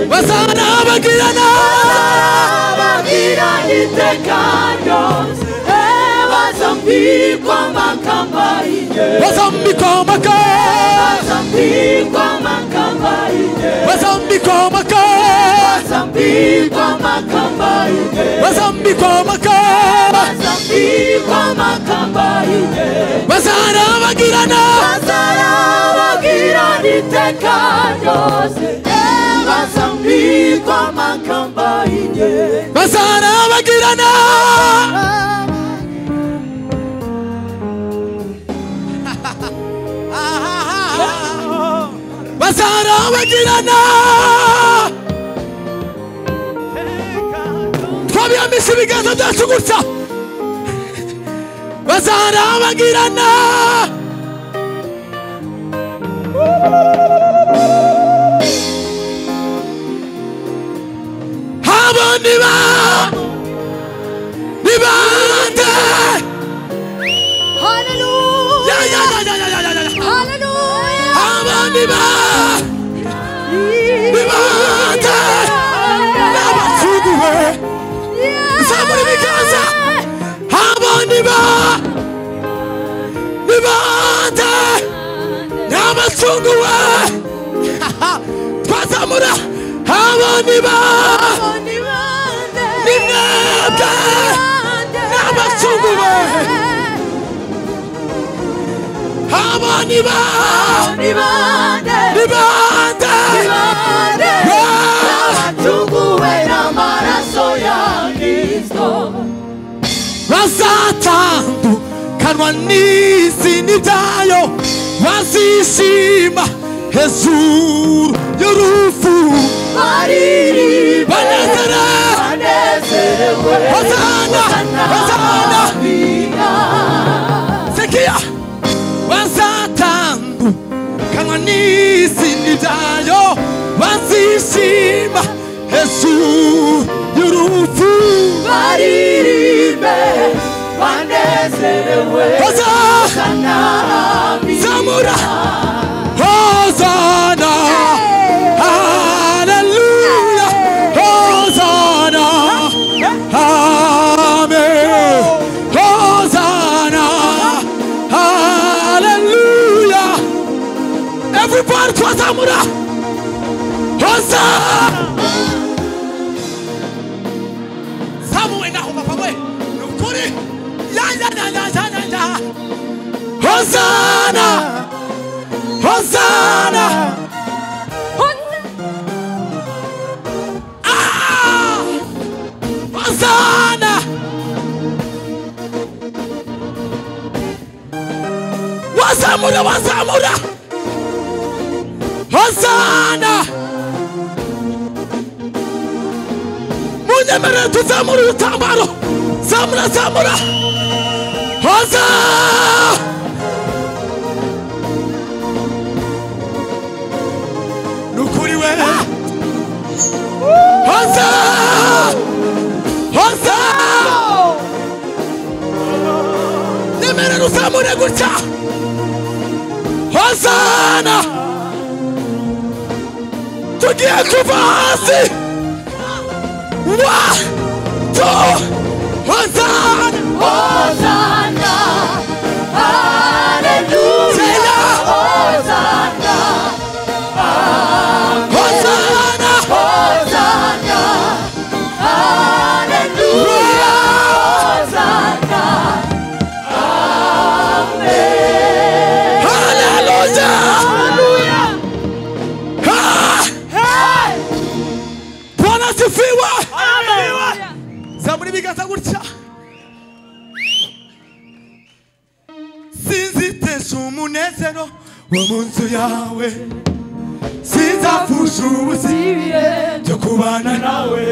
bazanabagirana abagira itekano bazambikwa amakamba y'igihe bazambikwa amaka bazambikwa amakamba y'igihe bazambikwa amaka bazambikwa amakamba y'igihe bazambikwa amaka bazambikwa amakamba y'igihe bazanabagirana bazarabagira itekano bazambikwa amakamba y'igihe bazanabagirana bazanabagirana twabiyambise ibiganza byacu gusa bazanabagirana habo niba nibande Hallelujah! ya ya ya ya ya ya ya ya Hallelujah! habo niba bibande n'abatuguwe zamura ibiganza abandi ba bibande n'abacunguwe twazamura abandi ba nimwebwe n'abacunguwe abandi ba bibande Tunguwe n'amaraso ya Kristo bazatandukanwa n'izi n'ibyayo bazishima hejuru y'urufu bariribe banezere banezerewe Hosana, Hosana. biga sekiya bazatandukanwa n'izi n'ibyayo bazishima hejuru y'urufu bariribe banezerewe Hosana, Hosana, biga. zamura hozana haleluya hozana amen hozana haleluya everybody twazamura hozana zamuwe naho mapamwe ni ukuri ya ya ya ya ya ya ya hozana hozana Ah! hozana wazamura wazamura hozana munyemerere tuzamura urutambaro zamura zamura hozana nukuri we hoza hoza nemerera uzamure gutya hozana tugiye kuva hasi wa tu hozana Hosana, hallelujah. Sela. Hosana, hozana Hosana, hallelujah. Hosana, haleluya hallelujah. Ah! bwana asifiwe zamura ibiganza gutya sinzitesha umunezero wo mu nzu yawe sinzapfusha ubuzibi byo kubana nawe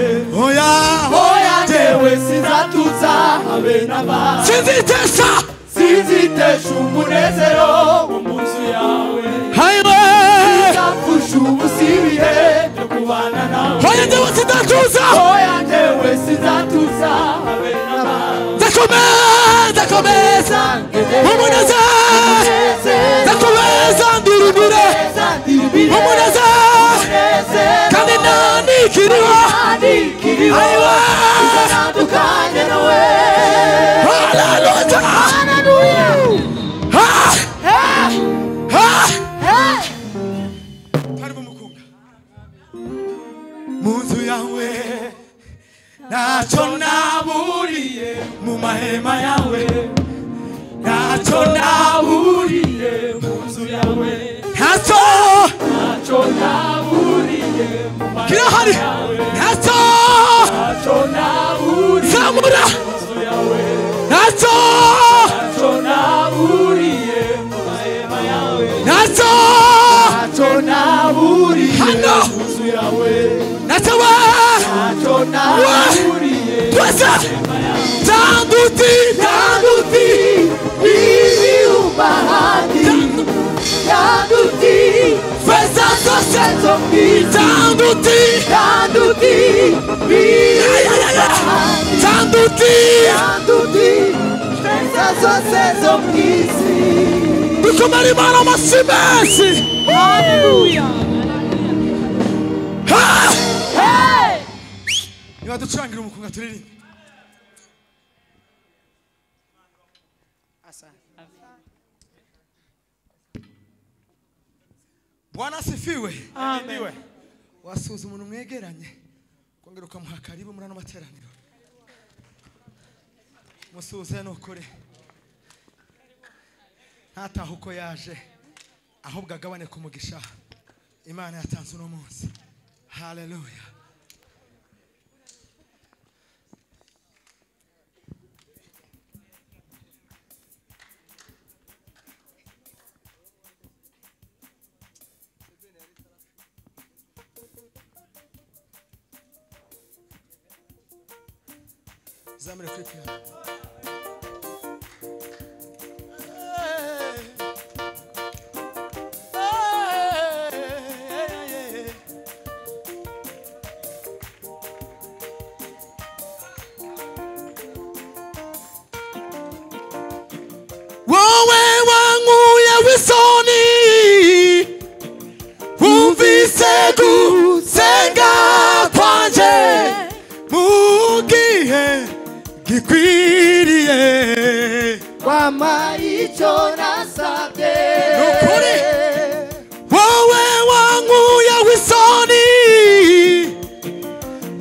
oya Oya jewe sinzatuza habe n'abandi sinzitesha sinzitesha umunezero wo mu nzu yawe hayiwe sinzapfusha ubusibire byo kubana nawe oya njyewe sindatuza oya jewe sinzatuza habe n'abandi ndakomeza ndakomeza umuneze ndakomeza ndirimire umuneze kandi nta kiriho imani kiriho Aiwa! izatandukanye nawe haleluya haleluya ha Eh, ha eh. kandi mumukunda mu nzu yawe ntacyo naburiye mu mahema yawe ntacyo naburiye mu nzu yawe ntacyo ntacyo naburiye mu kirahari ntacyo ntacyo naburiye zamura inzu yawe ntacyo ntacyo naburiye mu mahema yawe ntacyo ntacyo naburiye Hano! mu nzu yawe ntacyo we ntacyo naburiye twese tanduti tanduti ibi ubahati yanduti feza zose zo mwiza tanduti yanduti Ya, ya, ya, ya. ibi tanduti yanduti pesa zose zo mwisi dukomere imana amashyi menshi haleluya Ha! hey niba ducurangira umukunga turirimbe bwana asifiwe ahimbiwe wasuhuza umuntu mwegeranye ukongera ukamuha karibu muri ano materaniro musuhuze ni ukuri ntatahe uko yaje ahubwo agabane ku mugisha imana yatanze uno munsi haleluya zamure kuri piano wowe wankuye w'isoni wumvise gusenga kwanje mu gihe gikwiriye kwama icyo nasabye Ni ukuri. wowe wankuye w'isoni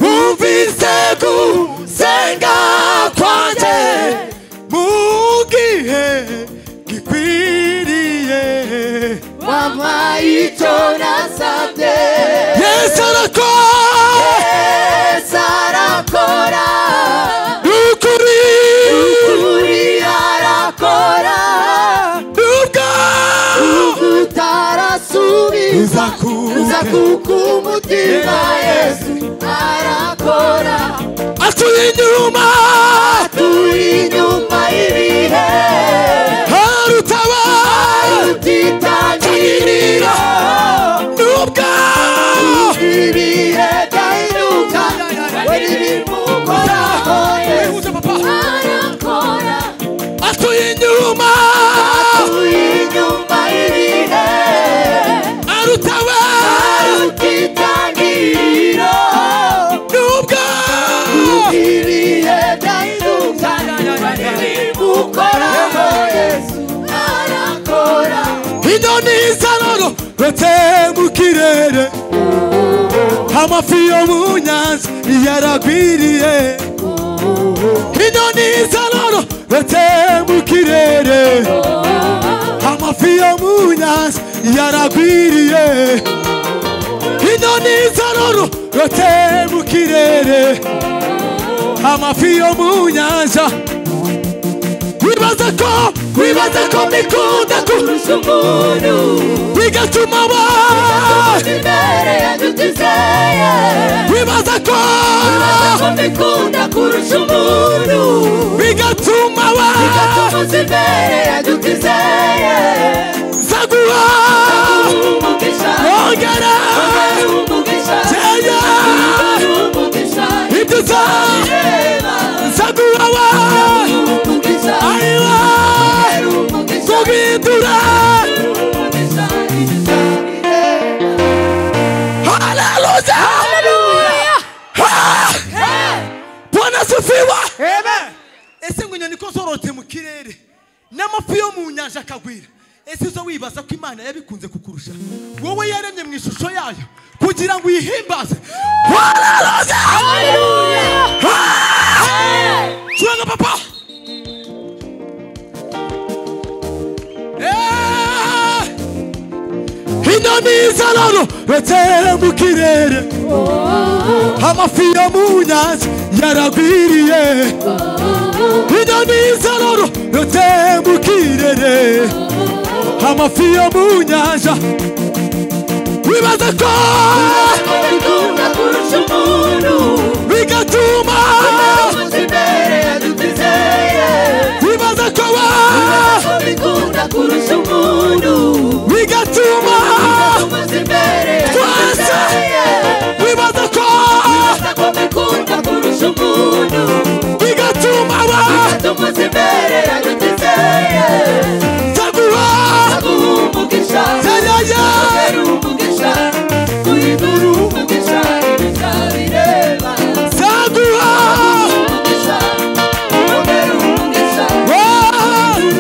wumvise gusenga kwanje mu gihe gikwiriye kwama icyo nasabye Yesu arakora yesu arakora ukuri uri arakora nubwo utarasubiza Uzakuke. uzakuka umutima yesu arakora atuye inyuma turi inyuma y'ibihe harutaba tutitangirira nubwo ibihe byahinduka we n'ibimukoraho yesu arakora atuye inyuma turi inyuma y'ibihe arutaba tutitangirira nubwo ibihe byahinduka we n'ibimukoraho yesu arakora inyoni z'aroro rutse mu kirere amafi yo mu nyanza yaragwiriye inyoni z'aroro rutse mu kirere amafi yo mu nyanza yaragwiriye inyoni z'aroro rutse mu kirere amafi yo mu nyanza wibaza ko wibaza ko mbikunda ku kurusha umuntu bigatuma ba imbere ya nshuti zeye bibaza ko bikunda kurusha umuntu bigatuma ba gatumuza imbere ya nshuti zeye zaguha umugisha ongera umugisha Zeya. umugisha ibyo uza reba zaguha wa umugisha ariwa umugisha guhindura umugisha imigisha haleluya Hallelujah! n'amafi yo mu nyanja akagwira ese uza wibaza ko imana yabikunze kukurusha wowe yaremye mu ishusho yayo kugira ngo uyihimbaze curanga papa inyoni y'izararo batere mu kirere amafi yo mu nyanja yaragwiriye inyoni y'izararo batere mu kirere amafi yo mu nyanja wibaza ko bigatuma wibaza ko wa bigatuma twese wibaza ko bigatuma ba taguha yariya taguha wowe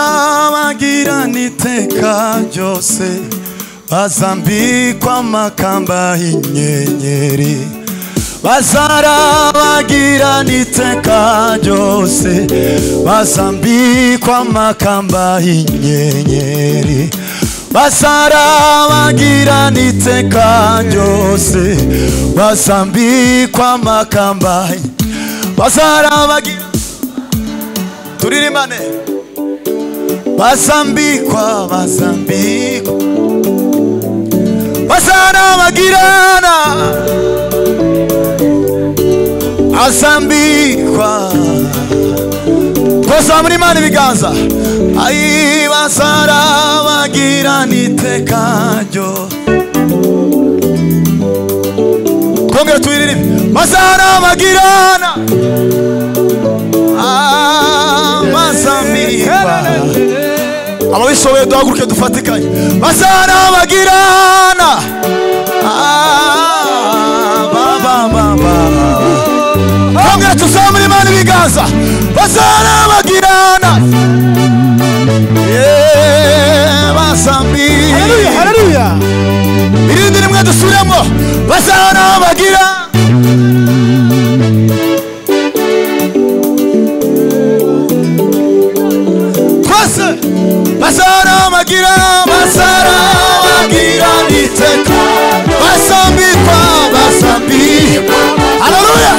bazarabagirana iteka ryose bazambikwa amakamba y'inyenyeri bazarabagirana iteka ryose bazambikwa amakamba y'inyenyeri bazarabagirana iteka ryose bazambikwa amakamba bazarabagirana turirimane bazambikwa bazambikwa bazanabagirana azambikwa twazamura imana ibiganza ayi bazarabagirana iteka ryo twongere tuyiririmbe bazarabagirana Ah, bazambikwa ababishoboye duhaguruke dufatikanye bazarabagirana Ah, ba, ba, ba, ba. Bamwe tuzamura imana ibiganza bazarabagirana Yeah, basambi irindi rimwe dusubiremo bazarabagirana twese bazaramagira bazaramagira iteka basambikwa basambikwa haleluya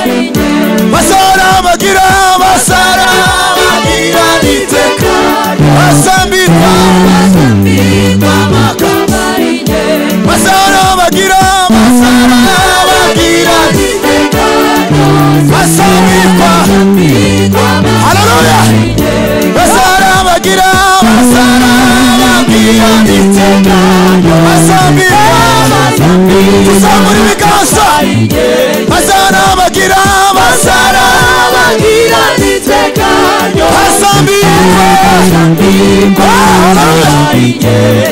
bazaramagira bazaramagira iteka basambikwa basambikwa makamba bazaramagira bazaramagira iteka basambikwa haleluya bazarabagira bazarabagira iteka basambikwa tuzamura ibiganza bazarabagira bazarabagira iteka basambikwa haleluya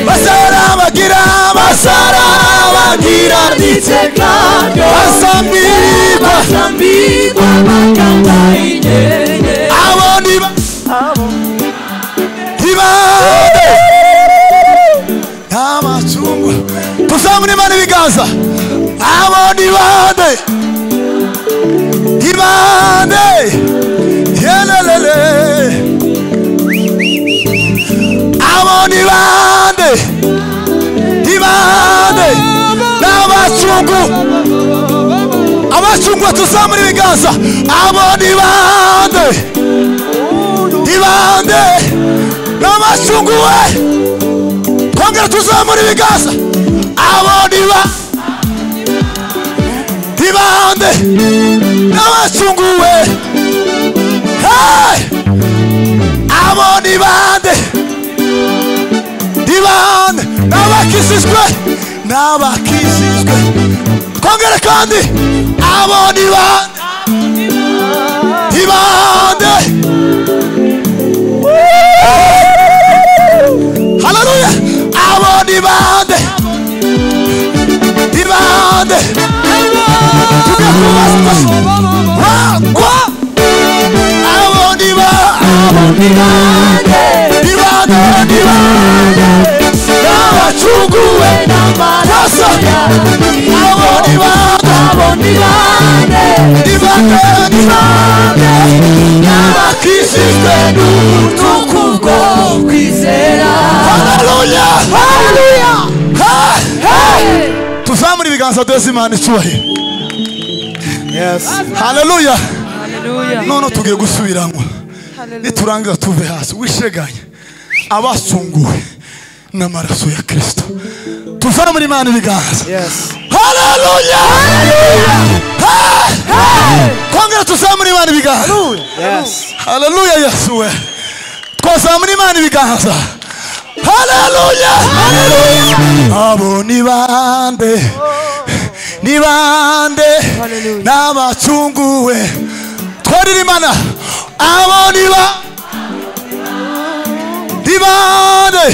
bazarabagira bazarabagira iteka basambikwa abo ni ba ibande n'amacungu tuzamure imana ibiganza abo ni bande ibande yelelele abo ni bande ibande n'abacungu abacungwa tuzamure ibiganza abo ni bande ibande n'amacungu we twongera tuzamura ibiganza abo ni ba ibande n'amacungu we Hey! abo ni bande ibande n'abakijijwe n'abakijijwe twongere kandi abo ni bande ibande haleluya abo ni bande ni bande tujya kubazwa wagwa abo ni ba abo ni bande ni bande ni bande n'abacunguwe n'amaraso abo ni bande abo ni bande ni bande ni bande n'abakijijwe n'ubutuku bwo haleluya haleluya tuzamure ibiganza duheze imana icyubahiro haleluya none tugiye gusubiranywa niturangiza tuve hasi wisheganye abasunguwe n'amaraso ya kirisito tuzamure imana ibiganza haleluya Hey! kongera tuzamure imana ibiganza haleluya yesu we twazamura imana ibiganza haleluya abo ni bande ni bande n'abacunguwe twarira imana abo ni ba ni bande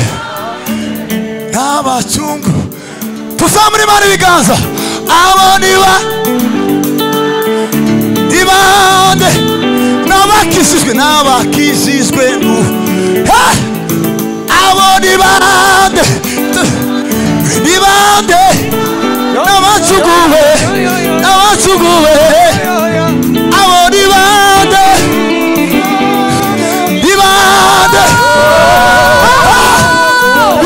n'abacungu tuzamura imana ibiganza abo ni ba ibande n'abakijijwe n'abakijijwe nu- Ha! ngabo nibande nibande n'abacuguwe n'abacuguwe abo nibande nibande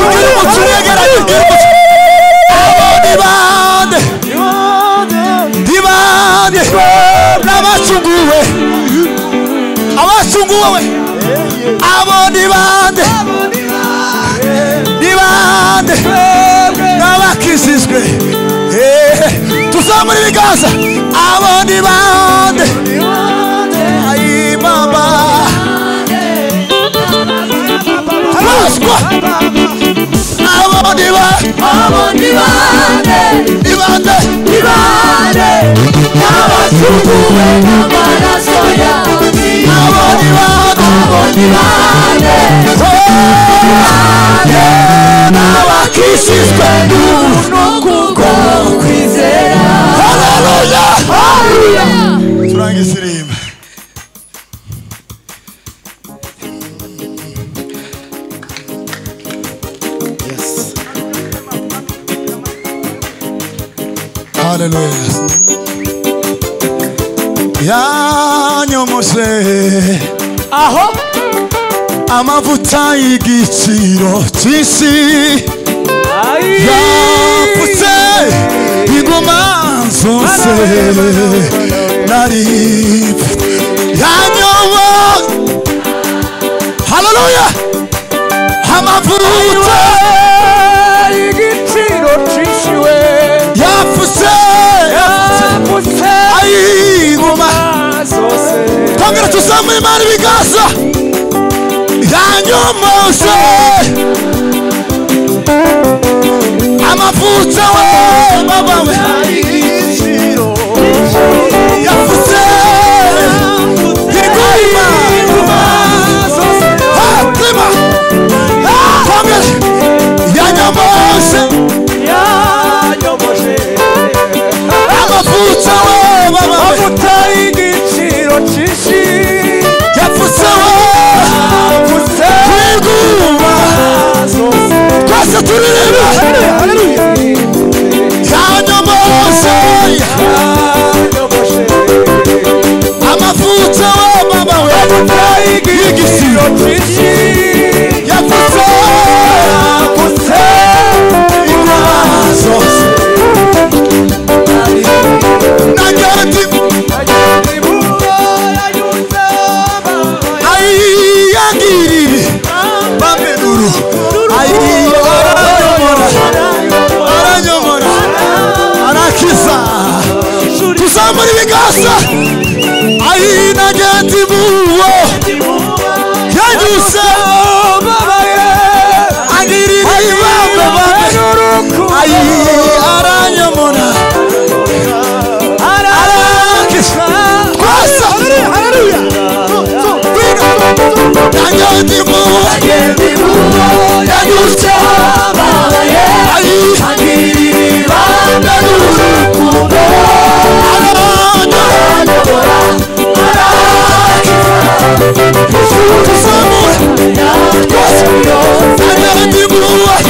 ubwira umuco uregeranye ubwira umuco abo nibande nibande n'abacuguwe abacuguwe abo nibande nibande n'abakijijwe Eh, tuzamura ibiganza abo nibande ayi mama abaswa abo niba abo nibande nibande nibande n'abasukuwe n'amaraso yawe abo nibande abo nibande nibande n'abakishijwe n'ukuboko kwizera haleluya haleluya turangize irimba Yes. Hallelujah. yanyomose aho amavuta y'igiciro cyinshi ayi yapfutse ingoma zose nari yanyobo haleluya amavuta igiciro cishiwe yapfutse yapfutse ayingoma zose twongera tuzamura imana ibiganza yanyomose amavuta we mabawe yavuze iguma hatima twongera yanyomose yanyoboshe amavuta we mabawe amutari igiciro cishi yavuze we apfutse iguma zose twese turirimba yanyomose yanyoboshe amavuta we mama we amutari igiciro cishi yavuze apfutse imaso nagarati ayiyagirire bamenuru ayiyo aranyomora aranyomora arakiza tuzamura ibiganza ayinagati buwo yanyuse agirire ibambe bamenuru ayi aranyomona arakisha twasa yanyadimu yanyuse ayi aranyomona tuzamura twasa yanyadimu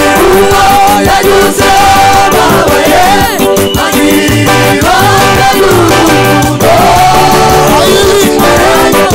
Yeah.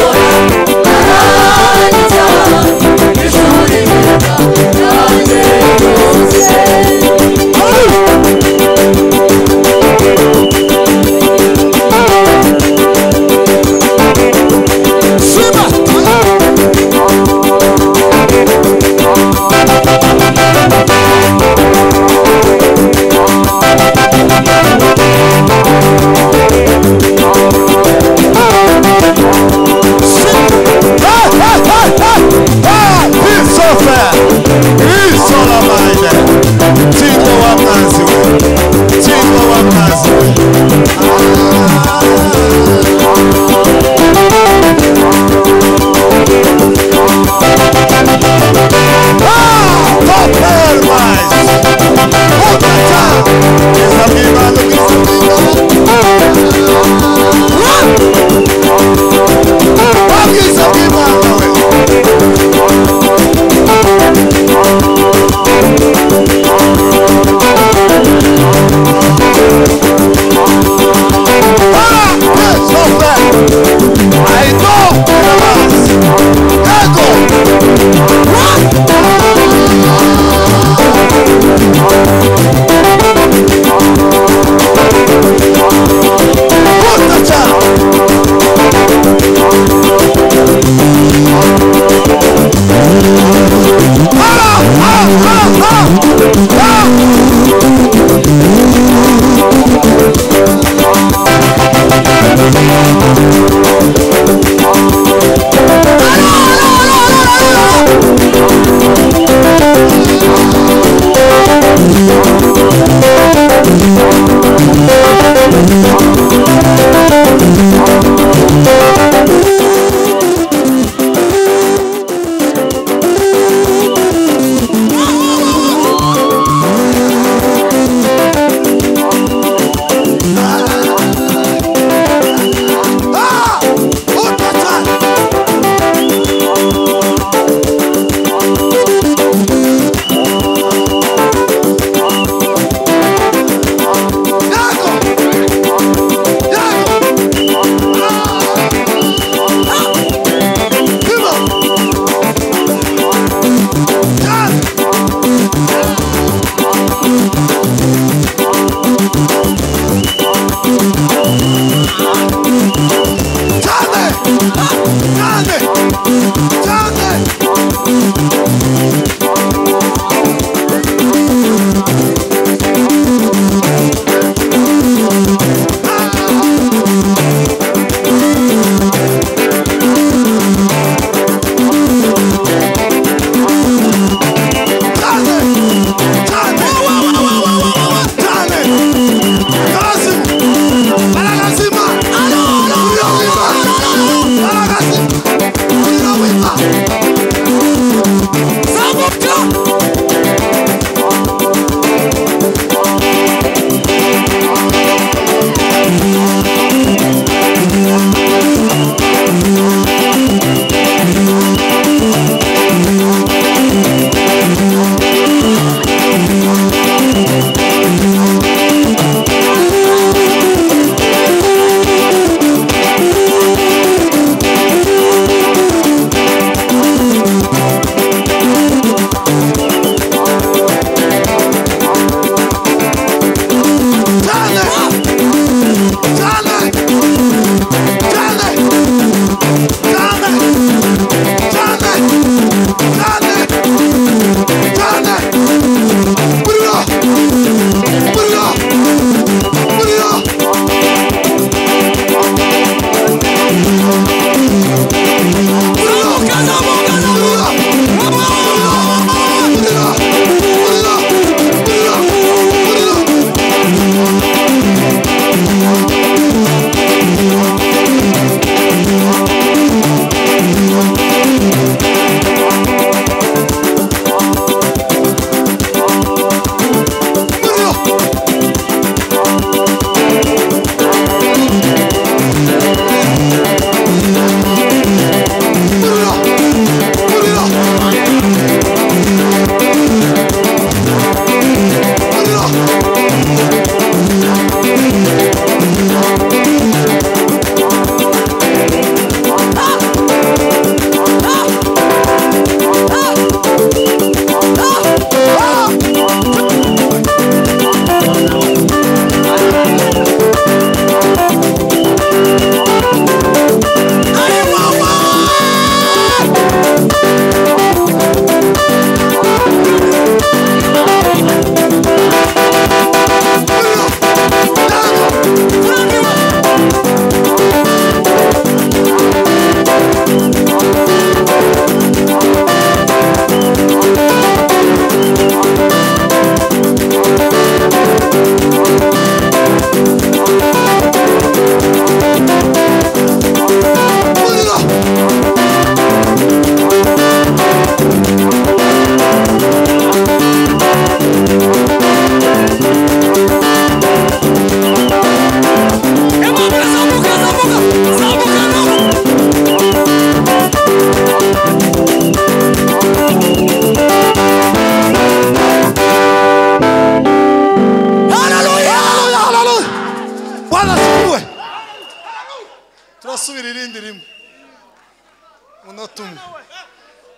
unotumu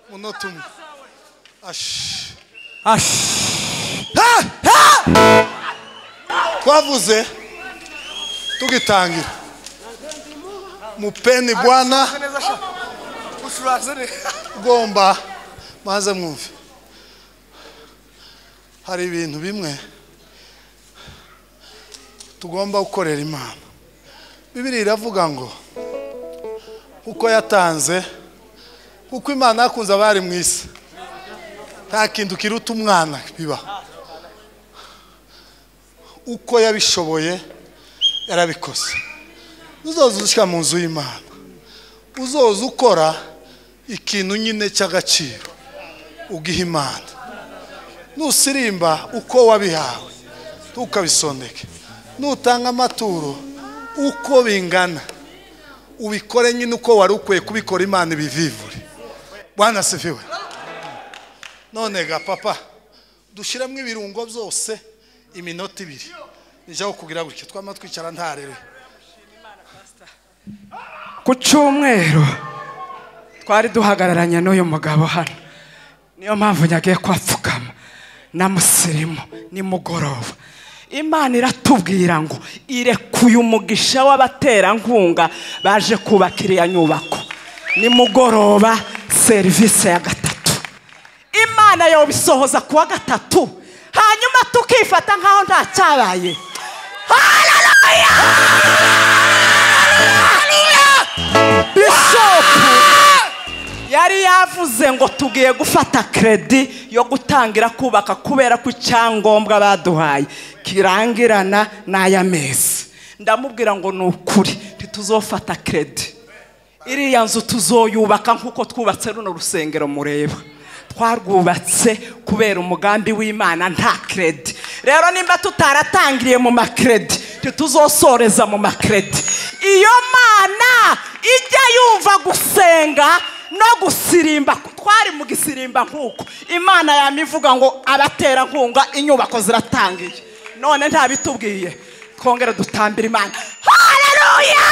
unotumu ashi Ha! Ha! twavuze tugitangira mupeni bwana ugomba maze mwumve hari ibintu bimwe tugomba gukorera imana bibiri iravuga ngo kuko yatanze kuko imana yakunze abari mu isi nta kintu kiruta umwana biba uko yabishoboye yarabikoze uzoza ushyira mu nzu y'imana uzoza ukora ikintu nyine cy'agaciro ugiha imana nusirimba uko wabihawe ntukabisondeke nutanga amaturo uko bingana ubikore nyine uko wari ukwiye kubikora imana ibivivure bwana asifiwe none ga papa dushyiramo ibirungo byose iminota ibiri nijyaho kugira gutya twama twicara ntarere ku cyumweru twari duhagararanye n'uyu mugabo hano niyo mpamvu nyagiye kwapfukama na musirimu nimugoroba imana iratubwira ngo irekuye umugisha w'abaterankunga baje kubaka iriya nyubako nimugoroba serivisi ya gatatu imana yobisohoza ku wa gatatu hanyuma tukifata nk'aho nta cyabaye bishopu yari yavuze ngo tugiye gufata kredi yo gutangira kubaka kubera ko icyangombwa baduhaye kirangirana n'ay'amezi ndamubwira ngo ni ukuri ntituzofata kredi iriya nzu tuzoyubaka nk'uko twubatse runo rusengero mureba twarwubatse kubera umugambi w'imana nta kredi rero nimba tutaratangiriye mu makredi ntituzosoreza mu makredi iyo mana ijya yumva gusenga no gusirimba twari mu gisirimba nk'uko imana yama ivuga ngo abaterankunga inyubako ziratangiye none ntabitubwiye twongere dutambira imana haleluya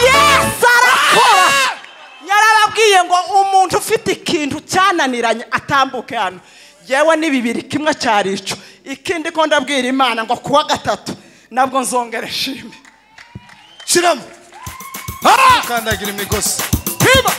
yesu arakora yarababwiye ngo umuntu ufite ikintu cyananiranye atambuke hano yewe ni bibiri kimwe cyari icyo ikindi ko ndabwira imana ngo kuwa gatatu nabwo nzongere shime shyiramo Ha! ukandagira imigozi Hiba!